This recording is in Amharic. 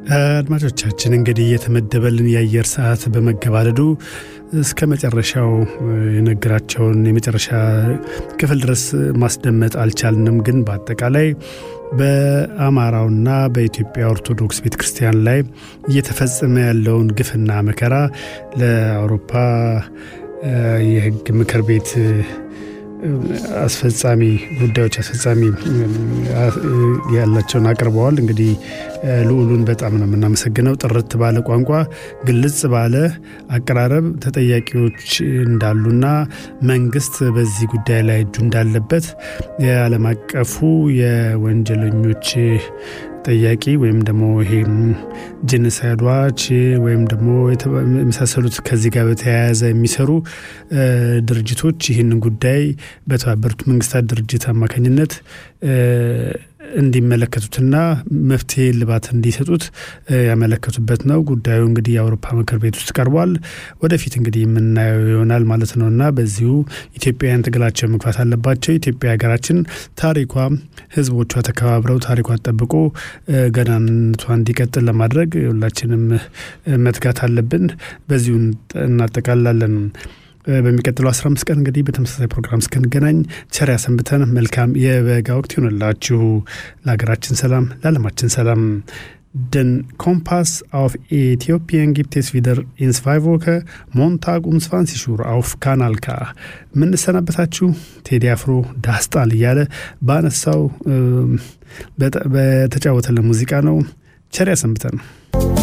አድማጮቻችን እንግዲህ የተመደበልን የአየር ሰዓት በመገባደዱ እስከ መጨረሻው የነገራቸውን የመጨረሻ ክፍል ድረስ ማስደመጥ አልቻልንም። ግን በአጠቃላይ በአማራውና በኢትዮጵያ ኦርቶዶክስ ቤተ ክርስቲያን ላይ እየተፈጸመ ያለውን ግፍና መከራ ለአውሮፓ የሕግ ምክር ቤት አስፈጻሚ ጉዳዮች አስፈጻሚ ያላቸውን አቅርበዋል። እንግዲህ ልዑሉን በጣም ነው የምናመሰግነው። ጥርት ባለ ቋንቋ፣ ግልጽ ባለ አቀራረብ ተጠያቂዎች እንዳሉና መንግስት በዚህ ጉዳይ ላይ እጁ እንዳለበት የዓለም አቀፉ የወንጀለኞች ጠያቂ ወይም ደግሞ ይሄ ጄኖሳይድ ዋች ወይም ደግሞ የመሳሰሉት ከዚህ ጋር በተያያዘ የሚሰሩ ድርጅቶች ይህንን ጉዳይ በተባበሩት መንግስታት ድርጅት አማካኝነት እንዲመለከቱትና መፍትሄ ልባት እንዲሰጡት ያመለከቱበት ነው። ጉዳዩ እንግዲህ የአውሮፓ ምክር ቤት ውስጥ ቀርቧል። ወደፊት እንግዲህ የምናየው ይሆናል ማለት ነው እና በዚሁ ኢትዮጵያውያን ትግላቸው መግፋት አለባቸው። ኢትዮጵያ ሀገራችን ታሪኳ፣ ህዝቦቿ ተከባብረው ታሪኳን ጠብቆ ገናንነቷ እንዲቀጥል ለማድረግ ሁላችንም መትጋት አለብን። በዚሁ እናጠቃላለን። በሚቀጥለው 15 ቀን እንግዲህ በተመሳሳይ ፕሮግራም እስክንገናኝ ቸር ያሰንብተን። መልካም የበጋ ወቅት ይሆንላችሁ። ለሀገራችን ሰላም፣ ለዓለማችን ሰላም። Den Kompass auf Äthiopien gibt es wieder in zwei Wochen, Montag um 20 Uhr auf Kanal K. የምንሰናበታችሁ ቴዲ አፍሮ ዳስጣል እያለ ባነሳው በተጫወተልን ሙዚቃ ነው። ቸር ያሰንብተን።